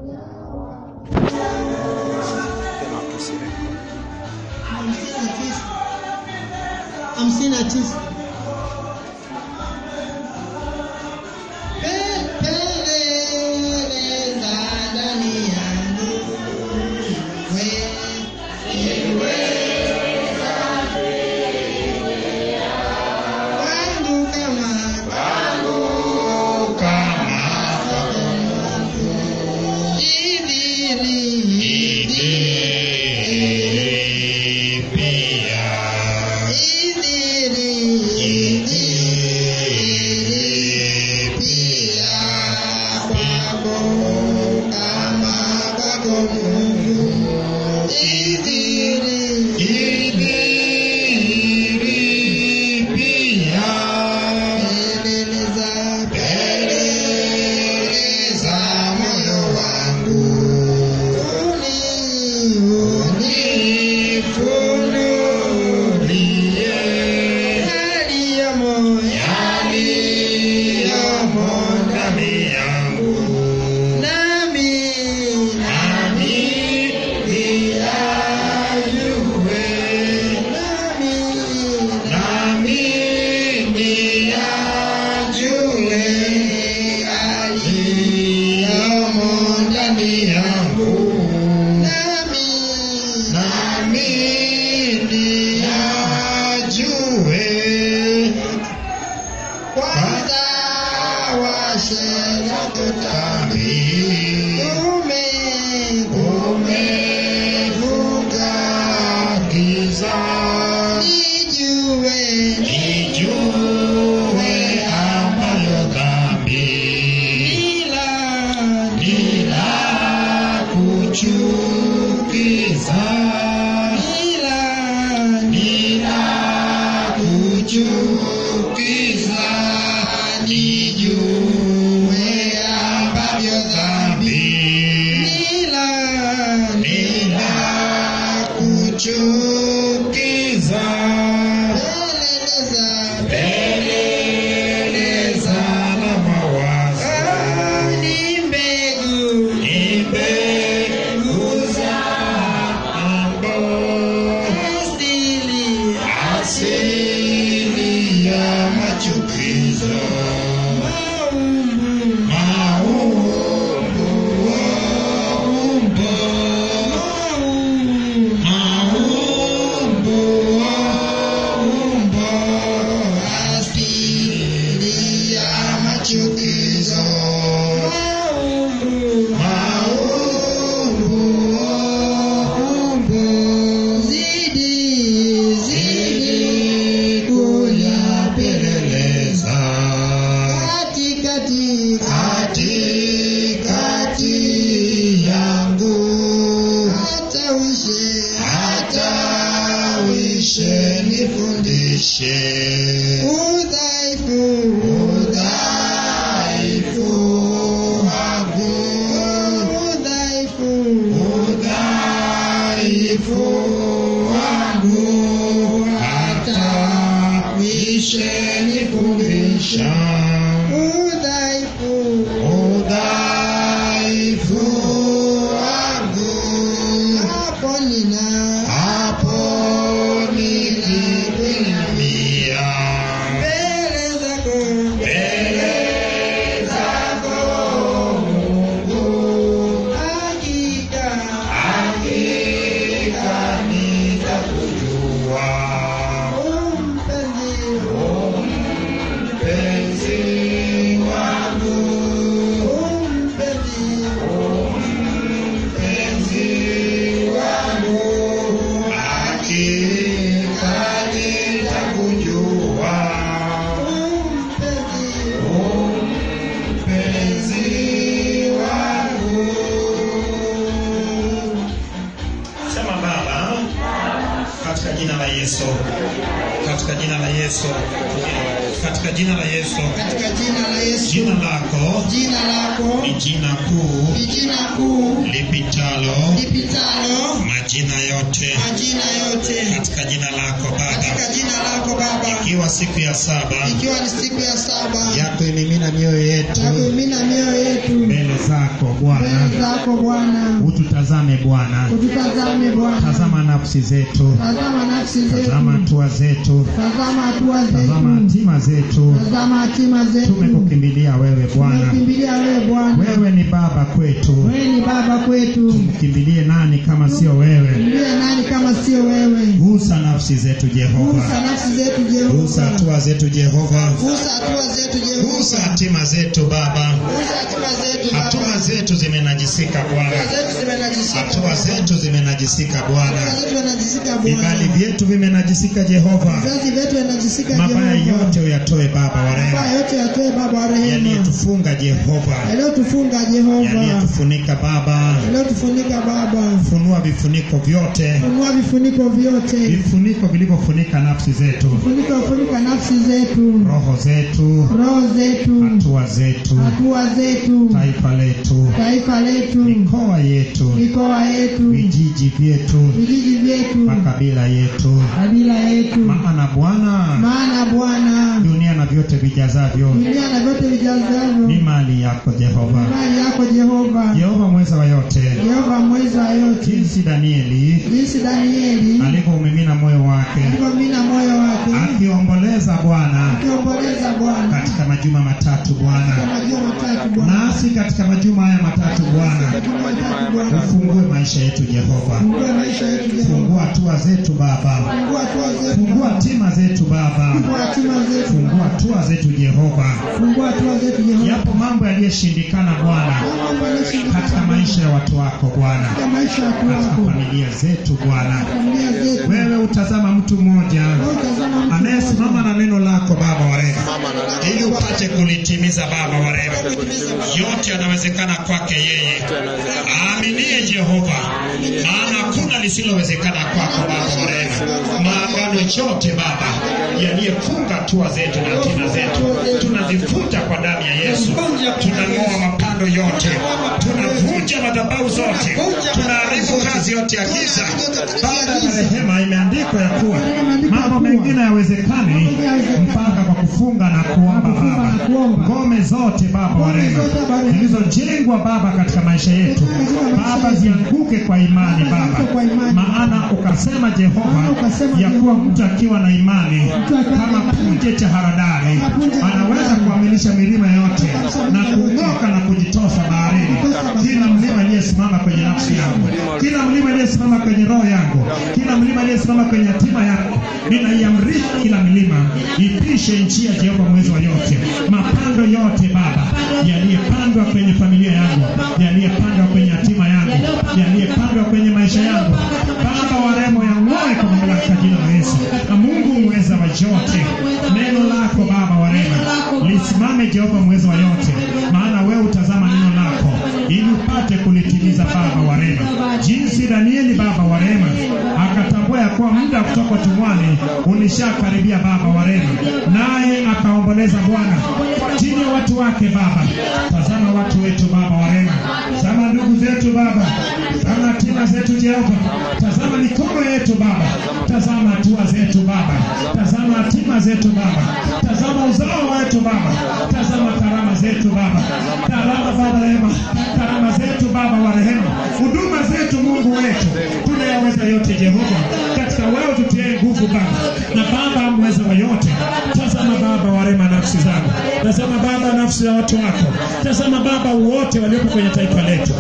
hamsini na tisa Peleleza ndani yangu wewe wangu kama Sema Baba, katika jina la Yesu, katika jina la Yesu, katika jina la Yesu, katika jina la Yesu jina lako jina lako ni jina kuu ni jina kuu lipitalo lipitalo lipitalo majina yote majina yote katika jina lako Baba, katika jina lako Baba, ikiwa siku ya saba ikiwa ni siku ya saba ya kuimimina mioyo yetu ya kuimina mioyo yetu mbele zako Bwana, mbele zako Bwana, ututazame Bwana, ututazame Bwana, tazama nafsi zetu, tazama nafsi zetu, tazama hatua zetu, tazama hatua tazama zetu, hatima zetu. tazama hatima zetu. Tumekukimbilia wewe Bwana, Tumekimbilia wewe Bwana, wewe ni baba kwetu. wewe ni baba kwetu, Tumkimbilie nani kama sio wewe? ndiye nani kama sio wewe? Gusa nafsi zetu Jehova, Gusa nafsi zetu gusa Jehova, hatua zetu Jehova, gusa hatua zetu gusa Jehova, hatima zetu Baba. gusa hatua zetu Hatua Baba, zetu zimenajisika hatua Bwana, zetu zimenajisika, hatua zetu zimenajisika hatua Bwana, zetu zimenajisika vibali Bwana, vyetu vimenajisika Jehova. vizazi vyetu vinajisika Mabaya Jehova, yote uyatoe Baba wa mabaya rehema, yote yatoe Baba wa rehema, yaliyetufunga Jehova, yaliyotufunga Jehova, yaliyetufunika Baba. yaliyotufunika Baba, Funua vifuniko vyote, funua vifuniko vyote, vifuniko vilivyofunika nafsi zetu, funika funika nafsi zetu, roho zetu, roho zetu, hatua zetu, hatua zetu, taifa letu, taifa letu, mikoa yetu, mikoa yetu, vijiji vyetu, vijiji vyetu, makabila yetu. kabila yetu. Maana Bwana, Maana Bwana, dunia na vyote vijazavyo dunia na vyote vijazavyo ni mali yako Jehova. mali yako Jehova, Jehova mweza wa yote, Jehova mweza wa yote, jinsi Danieli jinsi Danieli alivyoumimina moyo wake alivyomina moyo wake akiomboleza Bwana akiomboleza Bwana katika majuma matatu kwa Bwana, majuma matatu Bwana, nasi katika majuma haya matatu Bwana, matatu Bwana, ufungue maisha yetu Jehova, fungua maisha yetu Jehova, fungua hatua zetu Baba, fungua hatua zetu, fungua hatima zetu Baba, fungua hatima zetu, fungua hatua zetu Jehova. fungua hatua zetu Jehova, Yapo mambo yaliyoshindikana Bwana mambo yaliyoshindikana katika maisha ya watu wako Bwana, katika maisha ya watu katika wako, familia zetu Bwana. familia zetu, Wewe utazama mtu mmoja Wewe utazama mtu anayesimama na neno lako Baba wa rehema, ili upate kulitimiza Baba wa rehema. Yote yanawezekana kwake yeye aaminie Jehova, maana hakuna lisilowezekana kwako Baba wa rehema. Maagano yote Baba yaliyefunga hatua zetu na hatima zetu tunazifuta kwa damu ya Yesu. Tunang'oa mapando yote, tunavunja madhabahu zote, tunaharibu kazi yote ya giza. Baada ya rehema imeandikwa ya kuwa mambo mengine yawezekani mpaka kwa kufunga na kuomba Baba. Ngome zote Baba wa rehema zilizojengwa Baba katika maisha yetu Baba zianguke kwa imani Baba, maana ukasema Jehova ya kuwa mtu akiwa na imani kama punje cha haradali anaweza kuamilisha milima yote na kung'oka na kujitosa baharini. Kila mlima aliyesimama kwenye nafsi yangu, kila mlima aliyesimama kwenye roho yangu, kila mlima aliyesimama kwenye hatima yangu, ninaiamrisha kila milima ipishe nchi ya Jehova mwezi wa yote. Mapando yote Baba yaliyepandwa kwenye familia yangu, yaliyepandwa kwenye hatima yangu, yaliyepandwa kwenye maisha yangu, Baba wa rehema yang'oe kwa mamlaka ya jina la Yesu. Na Mungu mweza wa yote, neno lako Baba wa rehema lisimame Jehova mweza wa yote, maana wewe utazama neno lako ili upate kulitimiza Baba wa rehema, jinsi Danieli Baba wa rehema akatambua ya kuwa muda wa kutoka utumwani ulishakaribia Baba wa rehema, naye akaomboleza Bwana chini ya watu wake Baba. Tazama watu wetu Baba wa rehema, tazama ndugu zetu Baba, tazama hatima zetu Jehova, tazama mikono yetu Baba, tazama hatua zetu Baba, tazama hatima zetu Baba, tazama uzao wetu Baba, tazama karama zetu Baba, karama Baba rehema, karama zetu Baba wa rehema, huduma zetu Mungu wetu, tunayaweza yote Jehova, katika wewe tutie nguvu Baba, na Baba mweza wa yote, tazama Baba wa rehema nafsi zangu, tazama Baba nafsi ya watu wako, tazama Baba wote waliopo kwenye taifa letu.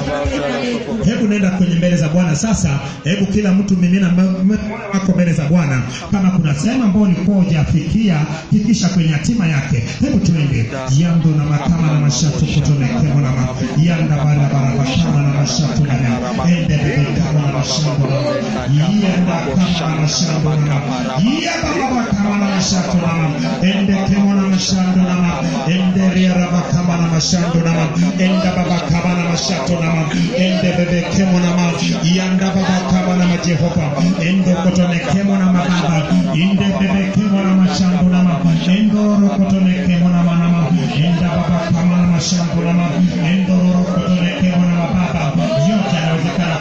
Hebu nenda kwenye mbele za Bwana sasa. Hebu kila mtu mimina m- m- moyo wako mbele za Bwana. Kama kuna sehemu ambayo ulikuwa hujafikia, fikisha kwenye hatima yake. Hebu tuende yando na makama na mashatu kutonekemo na ma yanda bara bara bakama na mashatu na ma ende bebe kama na mashamba na ma yanda kama na mashamba na ma yanda baba kama na mashatu na ma ende kemo na mashando na ma ende ria raba kama na mashando na ma ende baba kama na mashatu na ma ende bebe kemo na ma yanda baba kama na ma Jehova ende kotone kemo na ma baba ende bebe kemo na mashando na ma endo ro kotone kemo na ma na ma enda baba kama na mashando na ma endo ro kotone kemo na ma baba yote yanawezekana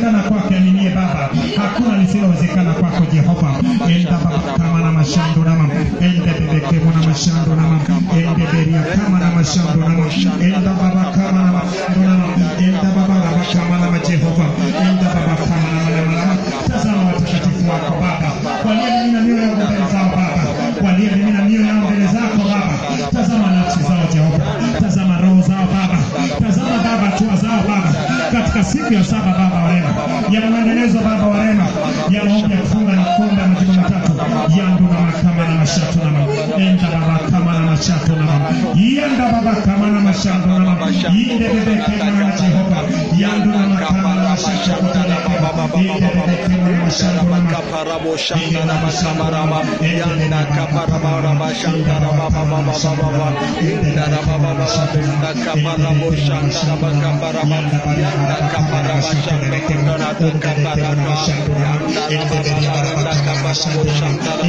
lisilowezekana kwake aminie Baba, hakuna lisilowezekana kwako Jehova. Enda Baba kama na mashando nama, ende bebeke mwana mashando nama, ende beria kama na mashando nama, enda Baba kama na mashando nama, enda Baba Baba kama na Jehova, enda Baba kama na nama nama. Tazama watakatifu wako Baba, waliyemimina mioyo yao mbele zao Baba, waliyemimina mioyo yao mbele zako Baba. Tazama nafsi zao Jehova, tazama roho zao Baba, tazama Baba hatua zao Baba, katika siku ya saba Baba wa rehema, ya maendelezo Baba wa rehema, ya maombi ya kufunga na kuomba majimbo matatu yandu na makama na mashatu na mama enda Baba kama na mashatu na mama yenda Baba kama na mashatu na mama yinde bebe kema na Jehova yandu na makama na mashatu kutana Baba yinde bebe kema na mashatu na mama Kaparabo Shandara Bakamarama Yanda Kaparama Shandara Baba Baba Baba Indara Baba Baba Benda Kaparabo Shandara Bakamarama Yanda Kaparama Shandara Kundara Kaparama Yanda Baba Kaparamo Shandara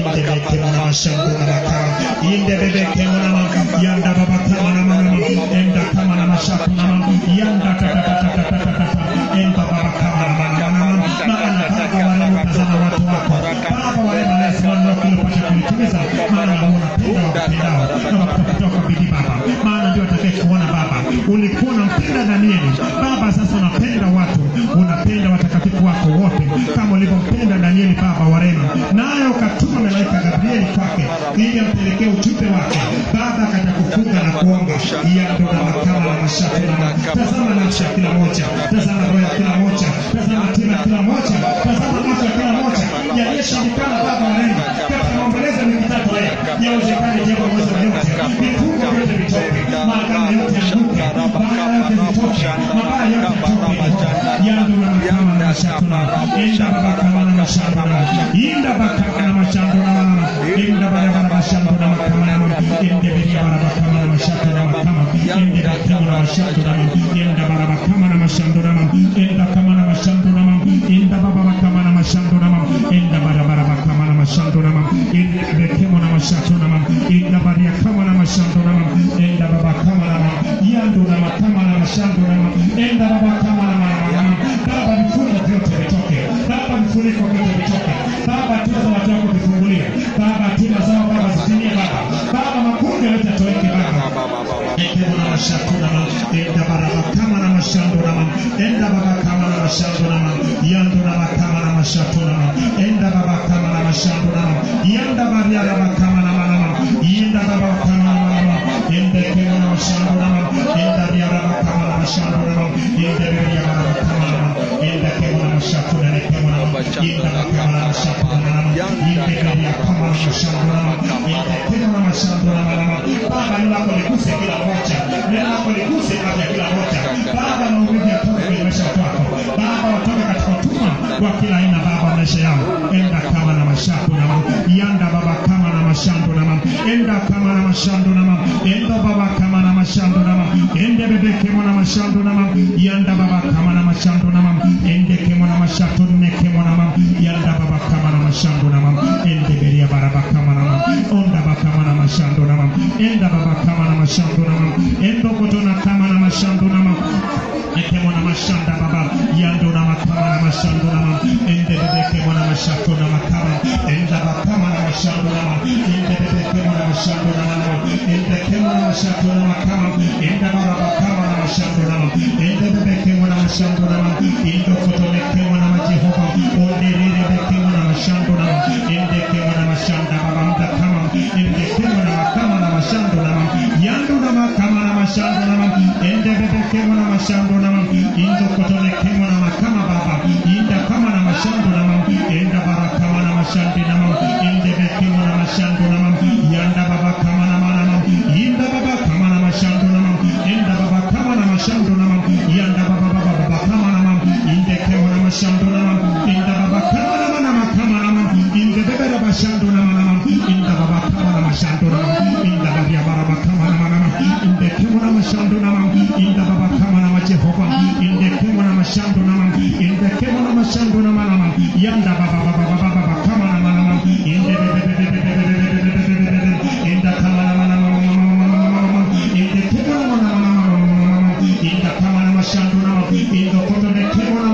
Bakamarama Inde bebe kema na mama yanda Baba kama na mama enda kama na mashatu na mama yanda kata kata kata kata enda Baba kama na mama mama maana Baba wale tazama watu wako Baba wale wanasimama na kulipata kulitimiza maana unapenda wapendao na wakutafuta kwa bidii Baba maana ndio atakaye kuona Baba ulikuwa unampenda Danieli Baba sasa unapenda watu unapenda watakatifu wako wote kama ulivyompenda Danieli Baba wa rehema naye ukatuma malaika Gabrieli kwake ili ampelekee ujumbe wake Baba akaja kufunga na kuomba yando na makama na mashaka na tazama nafsi ya kila moja tazama roho ya kila moja tazama hatima ya kila moja tazama nafsi ya kila moja yaliyoshindikana Baba wa rehema katika maombolezo ya wiki tatu haya yawezekane jambo uwezo yote vifungo vyote vitoke maagano yote yanuke mabaya yote vitoke mabaya yote vitoke yando na makama na mashaka na enda baba kama na mashaka na inda baba kama na mashaka na inda baba kama na mashaka na makama na ende bidi baba kama na mashaka na makama ende baba na mashaka na enda baba kama na mashaka na enda kama na mashaka na enda baba kama na mashaka na enda baba baba kama na mashaka na enda bekemo na mashaka na enda baba kama na mashaka na enda baba kama na yando na makama na mashaka na enda baba kama na Baba vifungo vyote vitoke, Baba vifuniko vyote vitoke, Baba hatua za watu wako vifungulie, Baba hatima zao Baba zitimie Baba, Baba makundi yote yatoweke Baba. Ekemo na mashatu na ma, enda baraba kama na mashando na ma, enda baba kama na mashando na ma, yando na makama na mashatu na ma, enda baba kama na mashando na ma, yanda baria baba kama na ma na ma, yenda baba kama na ma na ma, enda ekemo na mashando na ma, enda ria baba kama na mashando na ma, enda ria baba kama na ma, enda ekemo na mashatu na ekemo na ma, yenda baba kama na mashatu na ma, yenda ria kama na mashando na ma, enda ekemo na mashando na ma na ma, Baba neno lako liguse kila moja, neno lako liguse afya kila moja. Baba maumivu yatoke kwenye maisha kwako, Baba watoke katika utumwa wa kila aina, Baba maisha yao, enda kama na mashando na mama, yanda Baba kama na mashando na mama, enda kama na mashando na mama, enda Baba kama na mashando na mama, ende bebe kemo na mashando na mama, yanda Baba kama na mashando na mama, ende kemo na mashando ne kemo na mama, yanda Baba kama na mashando na mama, ende beria baraba kama na mama, onda Baba kama na mashando na mama, enda Baba kama na mashando na mama, endo kotona kama na mashando na mama, ekemo na mashanda Baba, yando na makama na mashando na mama, ende bebe kemo na mashando na makama, enda Baba kama na mashando na mama, ende bebe kemo na mashando na mama, ende kemo na mashando na makama, enda Baba kama na mashando na mama, ende bebe kemo na mashando na mama, indo kotone kemo na Jehova, onde rebe kemo na mashando na mama, ende kemo na mashanda Baba mda kama, ende kemo na makama na mashando na mama, yando na makama na mashando na mama, ende bebe kemo na mashando na mama, indo kotone kemo na makama Baba, inda kama na mashando na mama, enda Baba kama na mashandi na mama, ende bebe kemo na mashando na mama, yanda Baba kama na mama, inda Baba kama na mashando na mama, enda Baba kama na mashando na mama, yanda Baba Baba Baba kama na mama, inde kemo na mashando na mama, inda Baba kama na mama kama na mama, inde bebe na mashando na mama, inda Baba kama na mashando na mama, inda Baba Baba kama na mama, inde kemo na mashando na mama, inda Baba kama na Jehova, inde kemo na mashando na mama, inde kemo na mashando na mama, yanda Baba Baba Baba Baba kama na mama, inde bebe bebe bebe bebe bebe bebe bebe, inda kama na mama mama inde kemo na mama mama inda kama na mashando na mama, indo koto ne kemo na mama,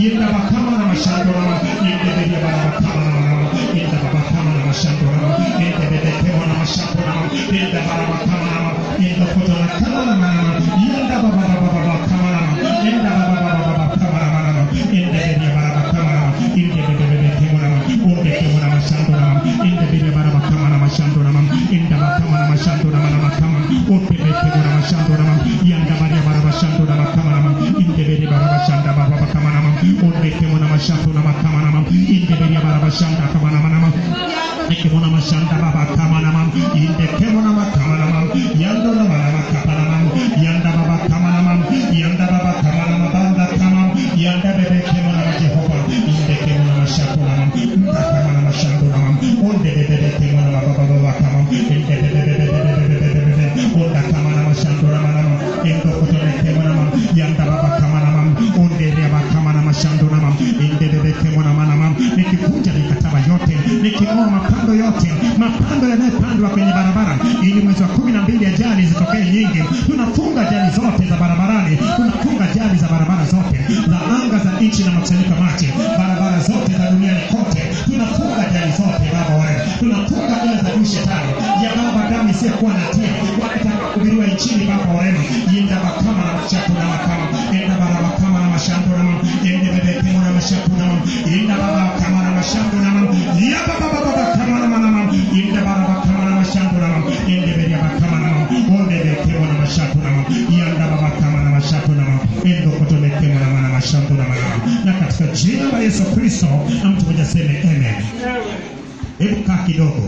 yenda bakama na mashando rama yende beria bara bakama na rama yenda bakama na mashando rama yende bebe kemo na mashando rama yenda bara bakama rama yenda koto na kama na rama yenda baba baba baba kama rama yenda baba baba baba kama rama yende beria bara bakama rama yende bebe bebe kemo rama onde kemo na mashando rama yende beria bara bakama na mashando rama yenda bakama na mashando rama na makama onde bebe kemo na mashando rama yanda baria bara mashando rama kama rama yende beria bara mashanda baba bakama rama onde kemo na mashando rama kama rama yende beria bara mashanda kama rama rama Ekemona mashanda baba kama na mam inde kemona makama na mam yando na mama makapa na mam yanda baba kama na mam yanda baba kama na mabanda kama yanda bebe kemona na Jehova inde kemona mashako na mam mta kama na mashando na mam onde bebe bebe kemona baba baba baba kama inde bebe bebe bebe bebe bebe bebe onda kama na mashando na mam endo kutone kemona mam yanda baba kama na mam onde baba kama na mashando na mam inde bebe kemona mana mam nikivunja mikataba yote niking'oa mapando yote mapando yanayopandwa kwenye barabara ili mwezi wa kumi na mbili ajali zitokee nyingi tunafunga ajali zote za barabarani tunafunga ajali za barabara zote za anga za nchi na makusanyiko ya maji barabara zote za duniani kote tunafunga ajali zote baba wewe tunafunga ile za adui shetani ya baba damu isiyokuwa na tia wakitaka kuhubiriwa nchini baba wewe yenda bakama na mashaku na makama yenda baraba kama na mashambo na mama yenda bebe kemo na mashaku na mama yenda baba kama na mashambo na mama ya baba baba baba kama na mama yenda baraba kama na mashambo na mama yenda bebe baba kama na mama onde bebe kemo na mashaku na mama yenda baba kama na mashaku na mama endo kotole kemo na mama mashambo na mama na katika jina la Yesu Kristo na mtu mmoja seme amen hebu kaa kidogo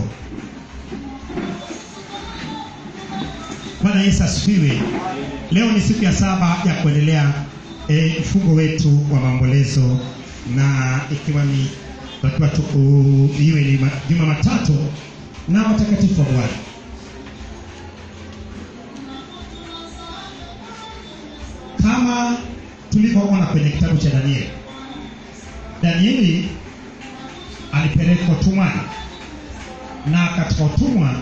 Bwana Yesu asifiwe. Leo ni siku ya saba ya kuendelea e, mfungo wetu wa maombolezo na ikiwa ni wakiwa tu u- iwe ni ma- juma matatu na watakatifu wa Bwana. Kama tulivyoona kwenye kitabu cha Danieli, Danieli alipelekwa utumwani na katika utumwa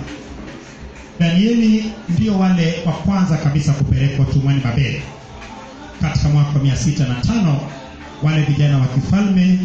Danieli ndio wale wa kwanza kabisa kupelekwa utumwani Babeli katika mwaka wa mia sita na tano wale vijana wa kifalme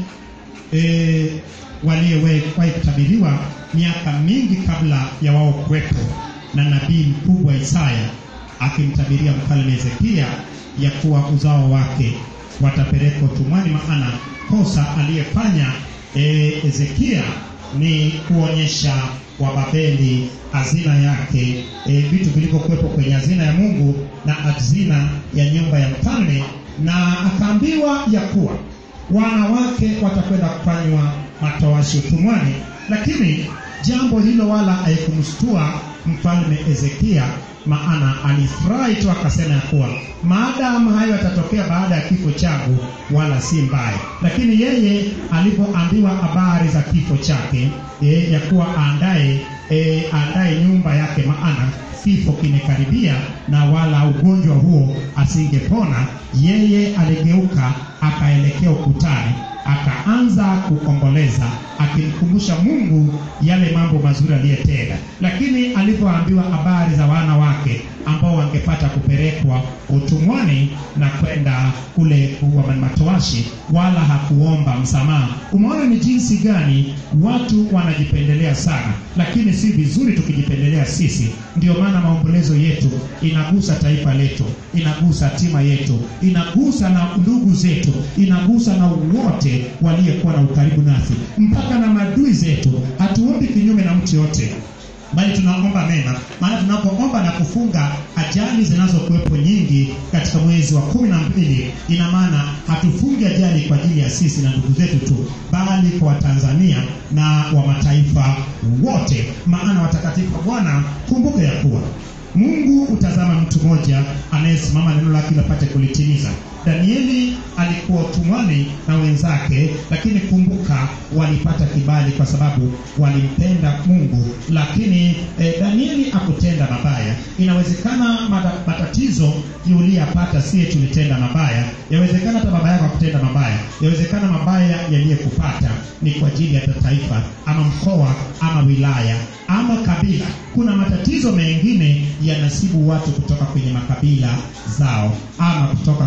e, waliowahi kutabiriwa miaka mingi kabla ya wao kuwepo na nabii mkubwa Isaya akimtabiria mfalme Hezekia ya kuwa uzao wake watapelekwa utumwani, maana kosa aliyefanya e, Hezekia ni kuonyesha Wababeli hazina yake, e, vitu vilivyokuwepo kwenye hazina ya Mungu na hazina ya nyumba ya mfalme, na akaambiwa ya kuwa wanawake watakwenda kufanywa matowashi utumwani, lakini jambo hilo wala haikumshtua mfalme Hezekia, maana alifurahi tu akasema ya kuwa maadamu hayo yatatokea baada ya kifo changu, wala si mbaya. Lakini yeye alipoambiwa habari za kifo chake e, ya kuwa aandae e, aandae nyumba yake, maana kifo kimekaribia na wala ugonjwa huo asingepona, yeye aligeuka akaelekea ukutani akaanza kuomboleza akimkumbusha Mungu yale mambo mazuri aliyetenda. Lakini alipoambiwa habari za wana wake ambao wangepata kupelekwa utumwani na kwenda kule kuwa matowashi, wala hakuomba msamaha. Umeona ni jinsi gani watu wanajipendelea sana, lakini si vizuri tukijipendelea sisi. Ndio maana maombolezo yetu inagusa taifa letu, inagusa hatima yetu, inagusa na ndugu zetu, inagusa na wote waliyekuwa na ukaribu nasi, mpaka na maadui zetu. Hatuombi kinyume na mtu yote bali tunaomba mema, maana tunapoomba na kufunga ajali zinazokuwepo nyingi katika mwezi wa kumi na mbili, ina maana hatufungi ajali kwa ajili ya sisi na ndugu zetu tu, bali kwa Watanzania na wa mataifa wote, maana watakatifu wa Bwana, kumbuka ya kuwa Mungu utazama mtu mmoja anayesimama neno lake lapate kulitimiza. Danieli alikuwa utumwani na wenzake, lakini kumbuka, walipata kibali kwa sababu walimpenda Mungu. Lakini eh, Danieli akutenda mabaya. Inawezekana mata, matatizo uliyapata siye tulitenda mabaya, yawezekana hata baba yako akutenda mabaya, yawezekana mabaya yaliyekupata ni kwa ajili ya taifa ama mkoa ama wilaya ama kabila. Kuna matatizo mengine yanasibu watu kutoka kwenye makabila zao ama kutoka kwenye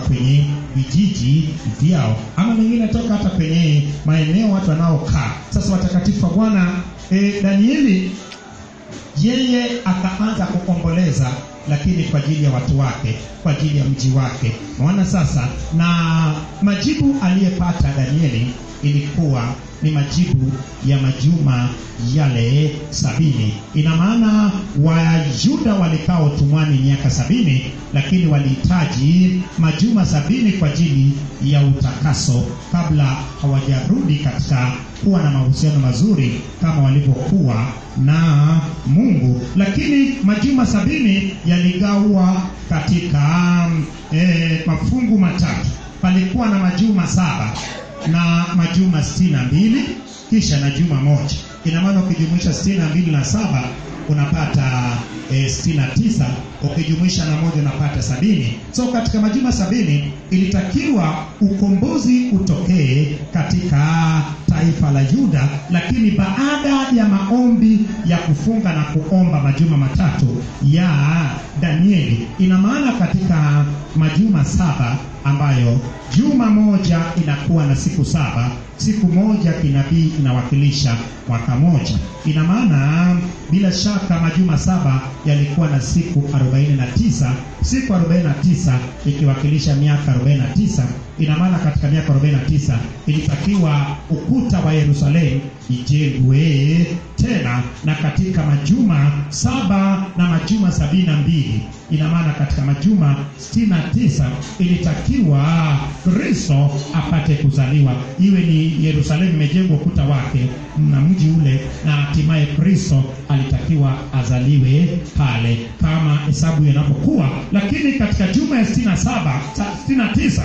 vijiji vyao, ama mengine toka hata kwenye maeneo watu wanaokaa. Sasa watakatifu wa Bwana e, Danieli yeye akaanza kuomboleza lakini kwa ajili ya watu wake kwa ajili ya mji wake maana sasa na majibu aliyepata danieli ilikuwa ni majibu ya majuma yale sabini ina maana wayuda walikaa utumwani miaka sabini lakini walihitaji majuma sabini kwa ajili ya utakaso kabla hawajarudi katika kuwa na mahusiano mazuri kama walivyokuwa na mungu lakini majuma sabini yaligawa katika e, mafungu matatu palikuwa na majuma saba na majuma sitini na mbili kisha na juma moja ina maana ukijumuisha sitini na mbili na saba unapata e, sitini na tisa ukijumuisha na moja unapata sabini so katika majuma sabini ilitakiwa ukombozi utokee katika taifa la yuda lakini baada ya maombi ya kufunga na kuomba majuma matatu ya danieli ina maana katika majuma saba ambayo juma moja inakuwa na siku saba siku moja kinabii inawakilisha mwaka moja ina maana bila shaka majuma saba yalikuwa na siku 49 siku 49 ikiwakilisha miaka 49 ina maana katika miaka 49 ilitakiwa ukuta wa yerusalemu ijengwe tena na katika majuma saba na majuma sabini na mbili ina maana katika majuma 69 ilitakiwa kristo apate kuzaliwa iwe ni yerusalemu imejengwa ukuta wake na mji ule na hatimaye kristo alitakiwa azaliwe pale kama hesabu inapokuwa lakini katika juma ya 67 69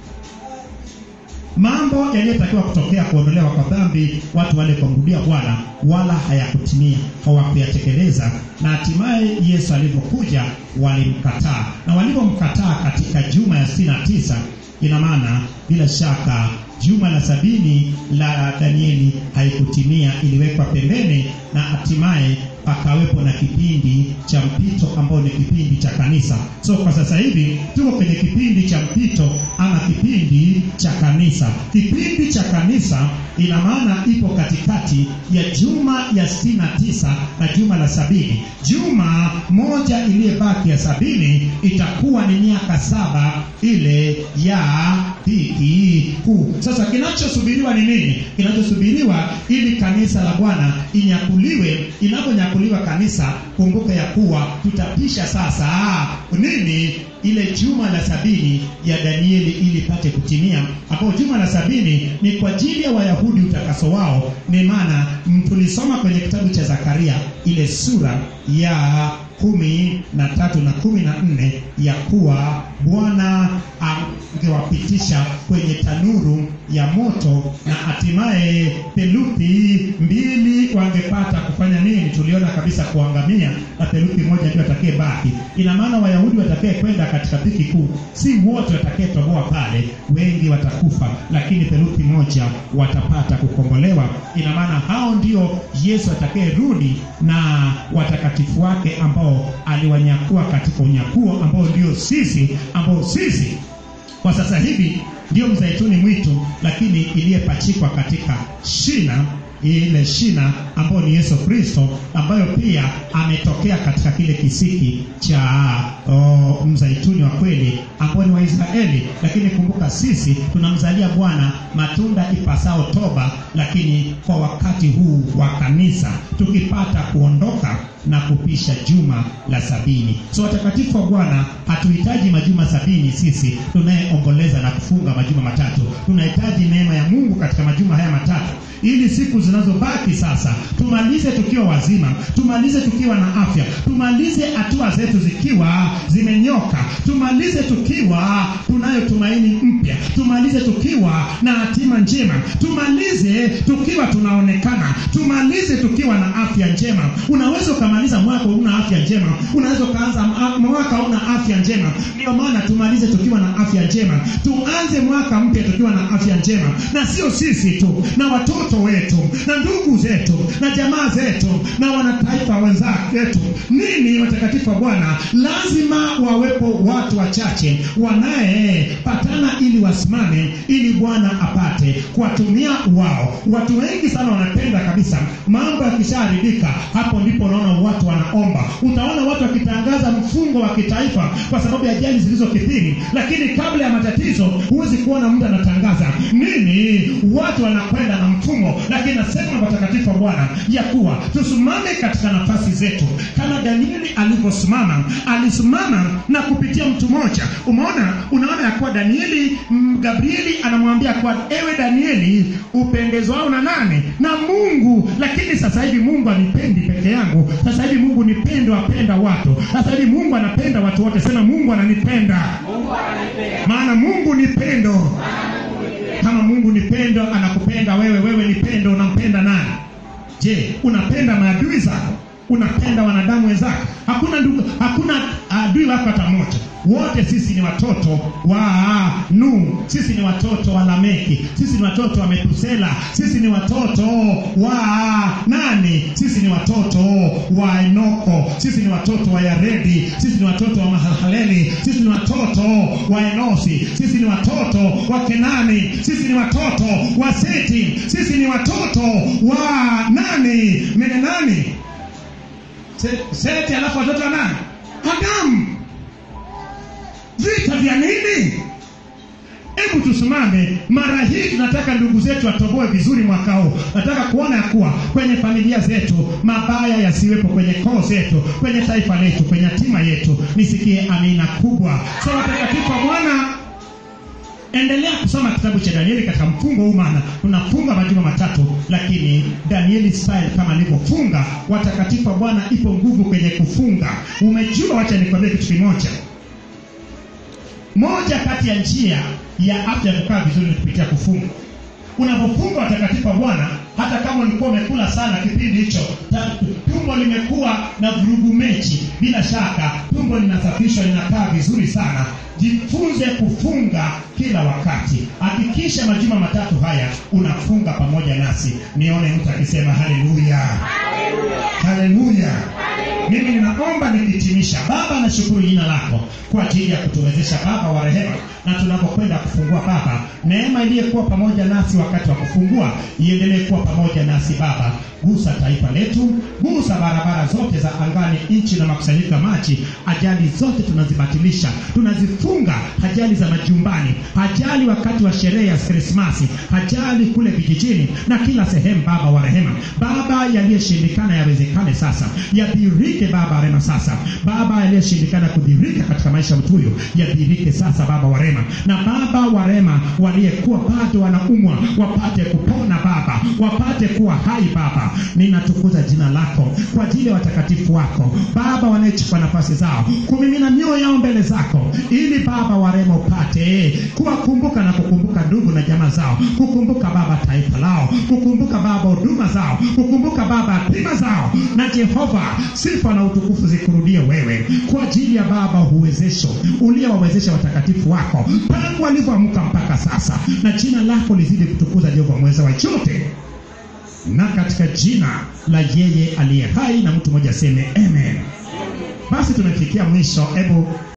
mambo yaliyotakiwa kutokea kuondolewa kwa dhambi watu wale kumrudia bwana wala hayakutimia hawakuyatekeleza na hatimaye yesu alivyokuja walimkataa na walivyomkataa katika juma ya 69 ina maana bila shaka juma la sabini la danieli haikutimia iliwekwa pembeni na hatimaye pakawepo na kipindi cha mpito ambao ni kipindi cha kanisa so kwa sasa hivi tuko kwenye kipindi cha mpito ama kipindi cha kanisa kipindi cha kanisa ina maana ipo katikati ya juma ya 69 na juma la sabini juma moja iliyebaki ya sabini itakuwa ni miaka saba ile ya dhiki kuu sasa kinachosubiriwa ni nini kinachosubiriwa ili kanisa la bwana inyakuliwe inaponyakuliwa kanisa kumbuka ya kuwa tutapisha sasa nini ile juma la sabini ya danieli ili ipate kutimia ambao juma la sabini ni kwa ajili ya wayahudi utakaso wao ni maana tulisoma kwenye kitabu cha zakaria ile sura ya kumi na tatu na kumi na nne ya kuwa bwana angewapitisha kwenye tanuru ya moto na hatimaye theluthi mbili wangepata kufanya nini tuliona kabisa kuangamia na theluthi moja ndio atakaye baki ina maana wayahudi watakaye kwenda katika dhiki kuu si wote watakayetoboa pale wengi watakufa lakini theluthi moja watapata kukombolewa ina maana hao ndio yesu atakayerudi na watakatifu wake ambao aliwanyakua katika unyakuo ambao ndio sisi ambao sisi kwa sasa hivi ndio mzaituni mwitu lakini iliyepachikwa katika shina ile shina ambayo ni yesu kristo ambayo pia ametokea katika kile kisiki cha o, mzaituni wa kweli ambao ni waisraeli lakini kumbuka sisi tunamzalia bwana matunda ipasao toba lakini kwa wakati huu wa kanisa tukipata kuondoka na kupisha juma la sabini so watakatifu wa bwana hatuhitaji majuma sabini sisi tunayeomboleza na kufunga majuma matatu tunahitaji neema ya mungu katika majuma haya matatu ili siku zinazobaki sasa tumalize tukiwa wazima tumalize tukiwa na afya tumalize hatua zetu zikiwa zimenyoka tumalize tukiwa tunayo tumaini mpya tumalize tukiwa na hatima njema tumalize tukiwa tunaonekana tumalize tukiwa na afya njema unaweza ukamaliza mwaka una afya njema unaweza ukaanza mwaka una afya njema ndio maana tumalize tukiwa na afya njema tuanze mwaka mpya tukiwa na afya njema na sio sisi tu na watoto wetu na ndugu zetu na jamaa zetu na wanataifa wenzetu nini watakatifu wa bwana lazima wawepo watu wachache wanayepatana wasimame ili bwana apate kuwatumia wao watu wengi sana wanapenda kabisa mambo yakishaharibika hapo ndipo unaona watu wanaomba utaona watu wakitangaza mfungo wa kitaifa kwa sababu ya ajali zilizokithiri lakini kabla ya matatizo huwezi kuona mtu anatangaza nini watu wanakwenda na mfumo lakini nasema watakatifu wa bwana ya kuwa tusimame katika nafasi zetu kama danieli alivyosimama alisimama na kupitia mtu mmoja umeona unaona ya kuwa danieli mm, gabrieli anamwambia kuwa ewe danieli upendezwao na nane na mungu lakini sasa hivi mungu anipendi peke yangu sasa hivi mungu nipendo apenda watu sasa hivi mungu anapenda watu wote sema mungu ananipenda maana mungu ni pendo kama mungu ni pendo anakupenda wewe wewe ni pendo unampenda nani je unapenda maadui zako unapenda wanadamu wenzako hakuna ndugu hakuna adui wako hata mmoja wote sisi ni watoto wa nu sisi ni watoto wa lameki sisi ni watoto wa metusela sisi ni watoto wa nani sisi ni watoto wa enoko sisi ni watoto wa yaredi sisi ni watoto wa mahalaleli sisi ni watoto wa enosi sisi ni watoto wa kenani sisi ni watoto wa seti sisi ni watoto wa nani mene nani Se- seti alafu watoto wa nani adamu vita vya nini hebu tusimame mara hii tunataka ndugu zetu watoboe vizuri mwaka huu nataka kuona ya kuwa kwenye familia zetu mabaya yasiwepo kwenye koo zetu kwenye taifa letu kwenye hatima yetu nisikie amina kubwa so watakatifu wa bwana endelea kusoma kitabu cha danieli katika mfungo huu maana tunafunga majuma matatu lakini danieli style kama alivyofunga watakatifu wa bwana ipo nguvu kwenye kufunga umejua wacha nikwambie kitu kimoja moja kati ya njia ya afya ya kukaa vizuri ni kupitia kufunga unapofunga watakatifu wa bwana hata kama ulikuwa umekula sana kipindi hicho ta- tumbo limekuwa na vurugu mechi bila shaka tumbo linasafishwa linakaa vizuri sana jifunze kufunga kila wakati hakikisha majuma matatu haya unafunga pamoja nasi nione mtu akisema haleluya haleluya mimi ninaomba nikitimisha baba nashukuru jina lako kwa ajili ya kutuwezesha baba wa rehema na tunapokwenda kufungua baba neema iliyokuwa pamoja nasi wakati wa kufungua iendelee kuwa pamoja nasi baba gusa taifa letu gusa barabara zote za angani nchi na makusanyiko ya maji ajali zote tunazibatilisha tunazifunga ajali za majumbani ajali wakati wa sherehe ya krismasi ajali kule vijijini na kila sehemu baba wa rehema baba yaliyoshindikana yawezekane sasa yadhirike baba wa rehema sasa baba yaliyoshindikana kudhirika katika maisha ya mtu huyo yadhirike sasa baba wa rehema na baba wa rehema waliyekuwa bado wanaumwa wapate kupona baba wapate kuwa hai baba ninatukuza jina lako kwa ajili ya watakatifu wako baba wanayechukua nafasi zao kumimina mioyo yao mbele zako ili baba wa rehema upate kuwakumbuka na kukumbuka ndugu na jamaa zao kukumbuka baba taifa lao kukumbuka baba huduma zao kukumbuka baba hatima zao na jehova sifa na utukufu zikurudie wewe kwa ajili ya baba uwezesho uliowawezesha watakatifu wako tangu walivyoamka mpaka sasa na jina lako lizidi kutukuza jehova mweza wa chote na katika jina la yeye aliye hai na mtu mmoja aseme amen basi tumefikia mwisho hebu